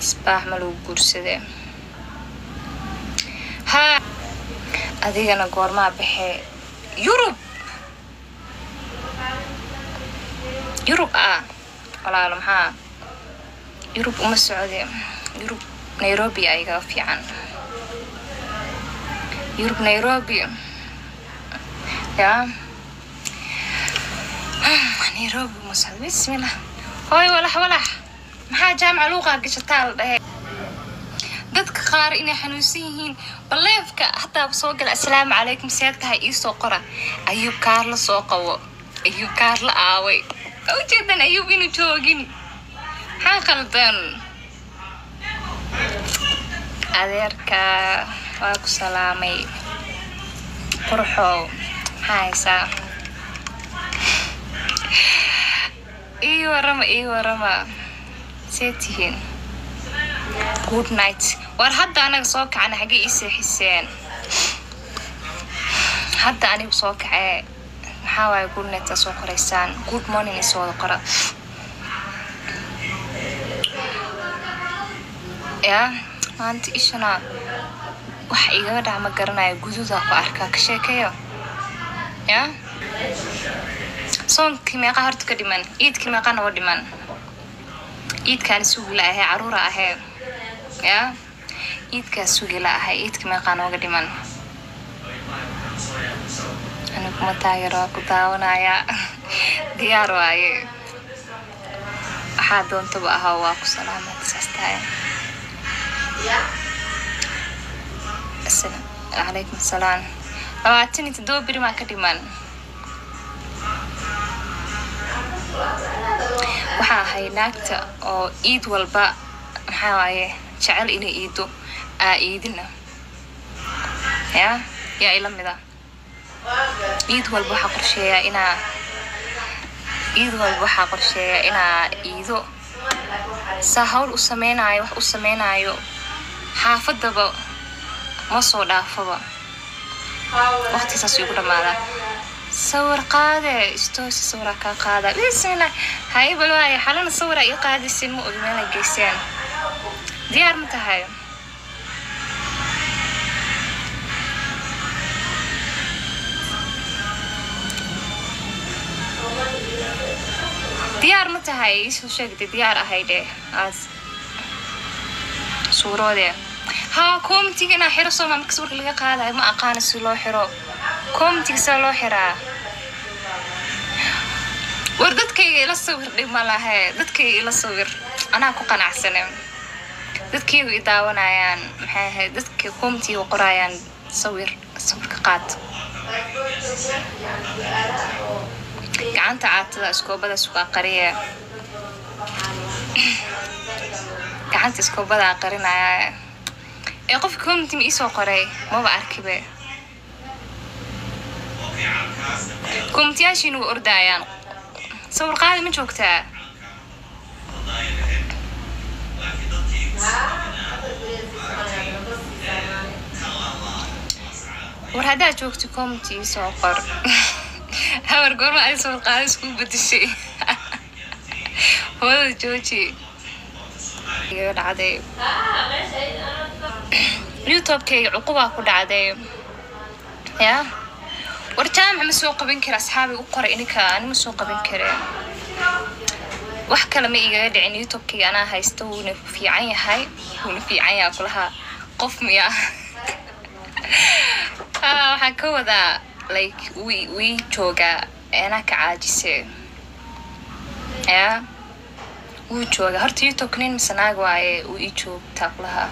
isbaax ma lagu guursadee haa adigana goormaa baxee yurub yurub ah walaalo maxaa yurub uma socde yurub nairobi ayaga fiican yurub nairobi ya nairobi uma socdo bismillah hooy walax walax maxaa jaamaca luuqaa gashataa la dhahe dadka qaar inay xanuunsan yihiin baleefka hataa soo gala assalaamu calaykum seedkaha iisoo qora ayuub kaarla soo qabo ayuub kaarla aaway ujeedan ayuub inuu joogin maxaa qaldan adeerka waa ku salaamay qurxow maxaa haysaa ii warama ii warama see tihiin good night war hadda anaga soo kacana xagee ii seexiseen hadda anigu soo kacee maxaa waaye good night aa soo qoraysaan good morning isoo wada qora yaa maanta ishana wax igaga dhac ma garanayo gududa ku arkaa ka sheekeeyo yaa soonkii meeqa horta ka dhiman iidkii meeqa noo dhiman iidkaan sugila ahee caruura ahee yaa iidkaa sugila ahay iidka meeqaa nooga dhiman aniguma taageer waa ku daawanayaa diyaar waaye waxaa doontaba ahaa waa ku salaamad saas tahay calaykum salaam labaatan iyo toddoba beri maa ka dhiman waxaa ahay naagta oo iid walba maxaa waaye jecel inay iido aa iidina yaa yaa ila mida iid walba waxaa qorsheeyaa inaa iid walba waxaa qorsheeyaa inaa iido saa hawl u sameynaayo wax u sameynaayo xaafadaba ma soo dhaafaba waqti saas igu dhamaadaa sawir qaade istoosi sawiraa kaa qaada bismillah haye bal waaye xalana sawiraa ii qaadisin ma ogi meela geyseen diyaar ma tahay diyaar ma tahay iisoo sheegtay diyaar ahay dheh aas suuroodee haa komitiga inaa xiro sooma marka sawirka laga qaadayo ma aqaana si loo xiro komitiga saa loo xiraa war dadkayga ila sawir dhib ma lahe dadkayga ila sawir anaa ku qanacsane dadkaygu i daawanayaan maxay ahayd dadka komitiga qorayaan sawir sawirka qaad gacanta caatada iskoobada sugaa qariya gacanta iskoobada qarinaya ee qofka community ma iisoo qoray maba arkibe communitiyaashiina way ordayaan sawir qaadi ma joogtaa war haddaad joogto community iisoo qor hawar goorma ay sawir qaadi isku bedeshay hooyada jooji iga dhacday youtubekayga cuqubaa ku dhacday yaa war jaamac ma soo qaban kara asxaabi u qoray ininka ani ma soo qaban kare wax kale ma igaga dhicin youtubekayga anaa haysta wuuna fiican yahay wuuna fiican yaha kulahaa qof miya waxaan ka wadaa like wi wii joogaa anaa ka caajise yaa wuu joogaa horta youtubeka nin mise naag waaye wuu ii joogtaa kulahaa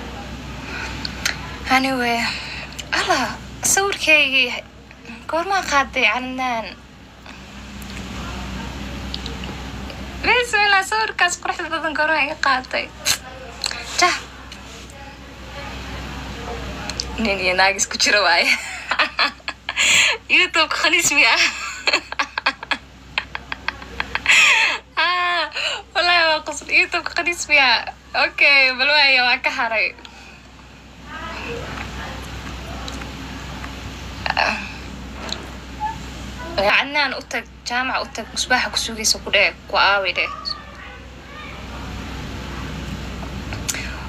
anyway alla sawirkaygii goormaa qaaday canaan bismillah sawirkaas quruxda badan goormaa iga qaaday jah nin iyo naag isku jira waaye youtubeka khaniismi ah wallahi waa qosl youtubeka khaniismi ah okay bal waaya waa ka haray canaan u tag jaamaca u tag musbaaxa ku sugaysa ku dheh ku aaway dheh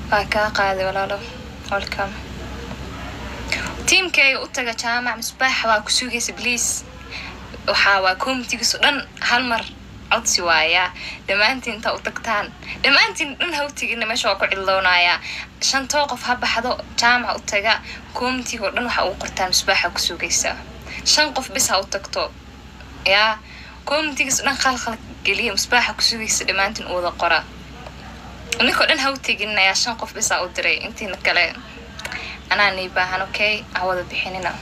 waa kaa qaaday walaalo welcome tiimkayga u taga jaamac misbaax waa ku sugaysa bliis waxaa waa comitigiiso dhan hal mar codsi waayaa dhammaantiin intaa u tagtaan dhammaantiin dhan ha u tegina meesha waa ku cidloonayaa shantoo qof ha baxdo jaamac u taga comitiga oo dhan waxa ugu qortaa misbaaxa ku sugaysa shan qof bis ha u tagto yaa comitigiis dhan khalkhal geliya misbaaxa ku sugaysa dhammaantiin u wada qora ninkoo dhan ha u teginayaa shan qof bisaa u diray intiina kale anaa nii baahan okay ha wada bixinina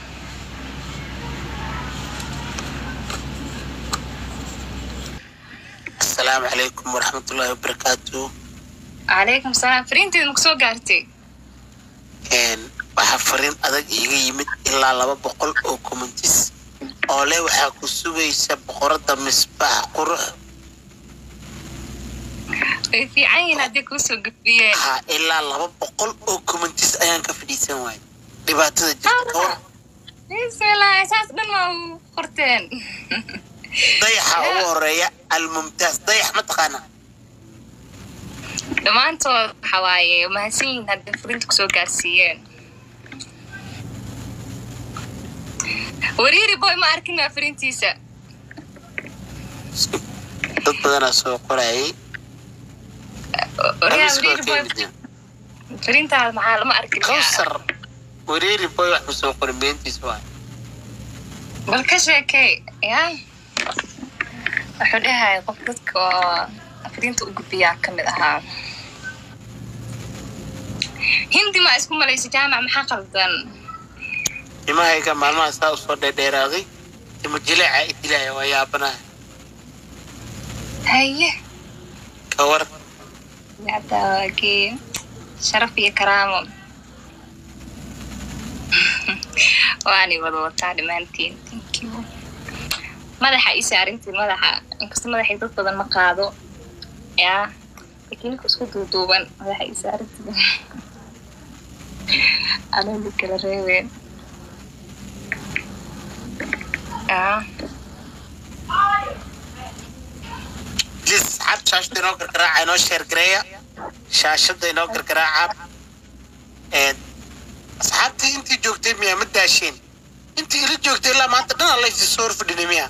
asalaamu calaykum waraxmatullaahi wabarakaatu calaykum salaam fariinteeda maku soo gaartay waxaa fariin adag iiga yimid ilaa laba boqol oo commentis oo leh waxaa ku sugaysa boqorada misbaax qurux way fiican yihiin haddii kuu soo gudbiyeen ha ilaa laba boqol oo commentis ayaan ka fadhiisan waayay dhibaatada jirta ka war bismillah saas dhan waa u qorteen dayaxa ugu horeeya almumtaaz dayax ma taqaana dhammaantood waxa waaye mahadsan yihiin haddii fariinta kusoo gaarsiiyeen wariiri boy ma arkin waa fariintiisa dad badanaa soo qorayay Wariyaa, Amiis waa wariiri boy ka yimid. fariintaada maxaa lama arkin kawsar wareeri boy wax kusoo qoray beentiis waay bal ka sheekey ya wuxuu dhahaya qof dadka oo fariinta u gudbiyaa ka mid ahaa hindi ma isku malaysa jaamac maxaa qaldan timahayga maalmaha saa usoo dheerdheeraaday timo jileeca idilaya waa yaabanaha haye ka war yadawaagee sharaf iyo karaamo waani wada wataa dhammaantiin thank you madaxa ii saarintiin madaxa inkasta madaxay dad badan ma qaado yaa laakiin ninka isku duuduuban madaxa ii saarintiin anuu kala reebeen yaa lis asxaab shaashada inoo gargaraaca inoo sheergareeya shaashada inoo gargaraaca Een, asxaabtii intii joogtay miyaa ma daasheen intii ila joogtay ilaa maanta dhan alla isi soo horfadhinay miya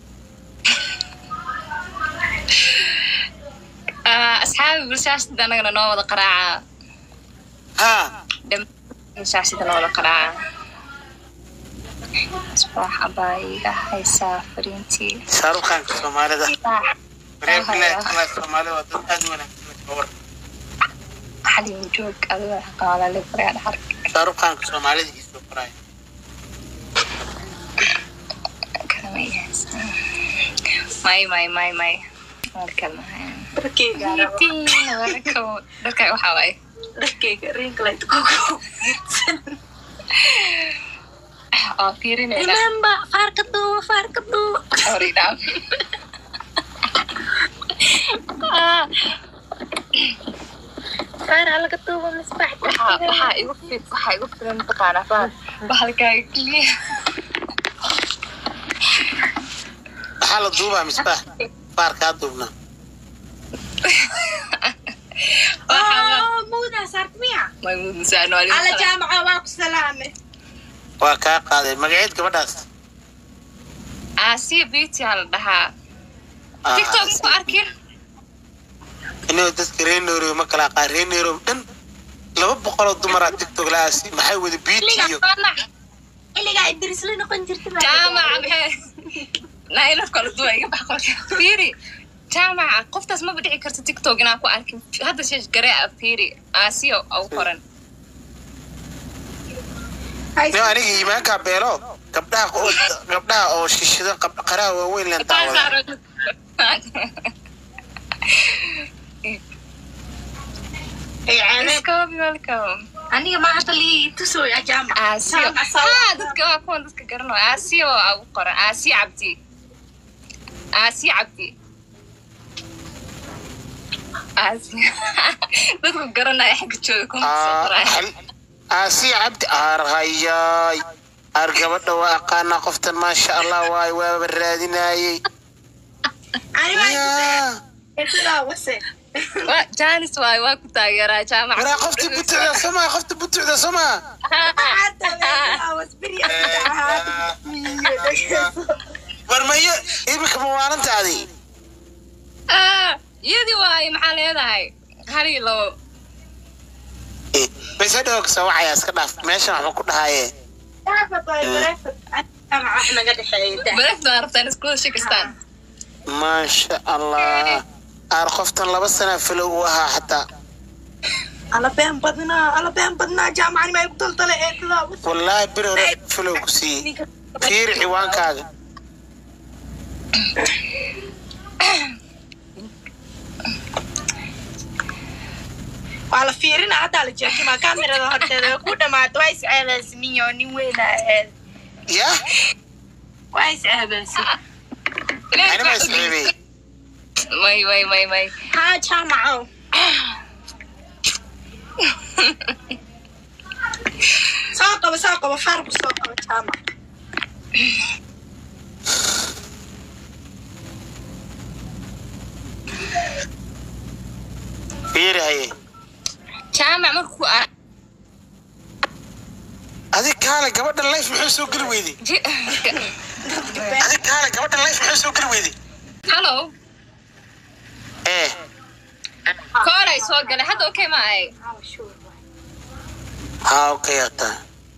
Ah, asxaabi bulshaashada anagana noo wada qaraaca haa dhammaan shaashada noo wada qaraaca asbaax abaa iga haysaa fariintii shaaruqaanka soomaalida Asbaax, reer bilaad kala soomaalida waa dad aad u wanaagsan ka war xalin joog adiga qaalale bareer xark shaaruqaanka soomaalida iisoo qoraya kalama haysaa may may may may markalmahay dharkeyga dharka waxaa waaye dharkeyga ringlight kugu girsan oo fiirinayna remember faarka duuba faarka duuba oridhaam faar halaga duuba misbax waxaa waxaa igu fi waxaa igu filan mataqaanaa bahal bahalkaaga keliya maxaa la duubaa misbaax baarkaa duubna waxaa muudaa saarta miya maymuud musaano ala jaamaca waa ku salaame waa kaa qaaday magaceed gabadhaas aasiya beauty aa la dhahaa Ah, tiktok maku arkin inuu dadka reer nairobi ma kala aqaan reer nairobi dhan laba boqoloo dumaraa tiktok la-aasi maxay wada beauty iyo iligaa idris la noqon jirta baa jaamaca maxay nailaf kala duwa iga bax qolka fiiri jaamaca qoftaas maba dhici karto tiktok inaan ku arkin hadda sheesh garee ah fiiri aasiya au qoran nin aniga iimaankaa beelo gabdhaha oo- gabdhaha oo shishida qab- qaraha waaweyn leen daawada aniga ma hadda lii tusooya jaamaca aasiyo Jaamac soo ha dadka waa kuwan dadka garanayo aasiyo aa u qoran aasiya cabdi aasiya cabdi aasiya dadku garanaya xagga jooga kuma soo qoraya aasiya cabdi aarhayaay aar gabadha waa aqaanaa qoftan maasha allah waay waaba raadinaayey aniga yaa sidaa wase Waa- jaanis waay waa ku taageeraa jaamac waraa qoftii butucda somaa qofta butucda somaa war mayo iminka mawaalantaadii Ah, iyadii waay maxaa leedahay hal iyo labo base hadhow kasoo wacaya iska dhaaf meeshan waxba ku dhahaaye wax naga dhexeeya baregta waa rabtaan iskuwada shakistaan maasha allah aar qoftan laba sana filow u ahaa xataa ala been badnaa ala been badnaa jaamacani ma igu daldale eedadaa wallaahi bir hore filow ku siiyey fiiri ciwaankaaga waa la fiirina haddaa la jeexima kamerada horteeda way ku dhamaato waa is ceebaysniyo nin weyna aheed yah waa is ceebaysi anima isceebey may may may may haa jaamacow soo qabo soo qabo faarku soo qabo jaamac fiiri haye jaamac markuu ar- adig kaale gabadhan life muxuu soo geli weyday ji- adig kaale gabadhan life muxuu soo geli weyday hallo ee kooray soo galay hadda okay ma ay haa okay hataa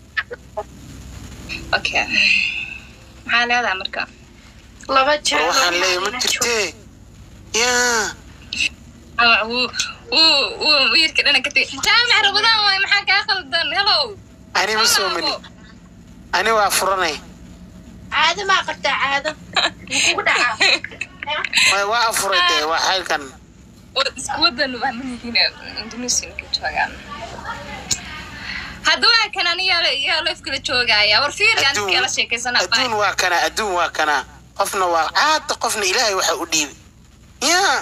okay maxaa leedahay marka laba war jeer waxaan leeyahay ma jirtee yaa jaamac wuu wuu wuu wiirka dhana ka tegay jaamac rabadaan waay maxaa kaa khaldan hello ani ma soo mani ani waa furanay caado maa qabtaa caado kugu dhacaa Waay, waa afuray dee waa xaylkan Wad- isku wadan waa manihiin indonesia ka joogaan hadda waa kan aniga yaa leef kala joogaya war fiiri aan Adduun- kala sheekaysana adduun waa kana adduun waa kana qofna waa caada qofna ilaahay waxa u dhiibay yaa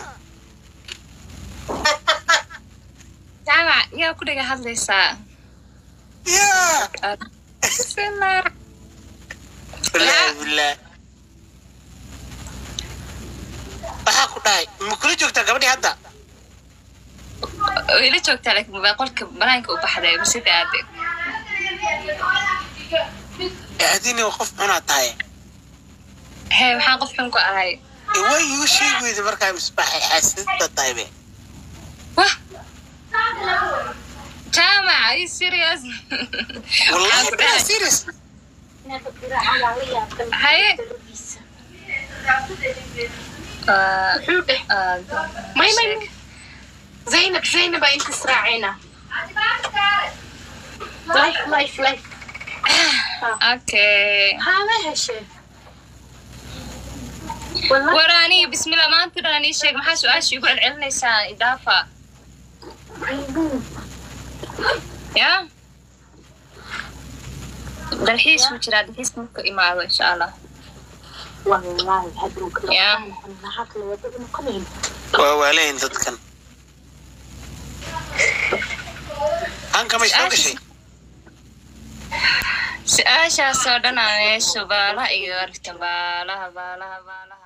jaamac yaa ku dhaga hadlaysaa yaa Bismillah. wallaahi billah waxaa ku dhahay ma kula joogtaa gabadhii hadda way la joogtaa laakiin baa qolka banaanka u baxday masida aade ee adini qof cunaa tahay hee waxaan qof xun ku ahay ee waa iigu sheegi weyda markaa misbaaxay xaasidada tahay be wah jaamac are you serious wallahi Waxaan ku baa dhahay, serious haye Ah, muxuu dheh ah, may may may. zaynab zaynab baa inta israacayna life life life okay haa ma heshee war aniga bismillah maanta dhan anii sheeg maxaa su-aasha igu celcelinaysaa idaafa ya dalxiis wuu jiraa dalxiis marka imaado insha allah ya waa waalayn dadkan hanka may soo gashay su-aashaas oo dhan aa meesha baalaha iga aragta baalaha baalaha baalaha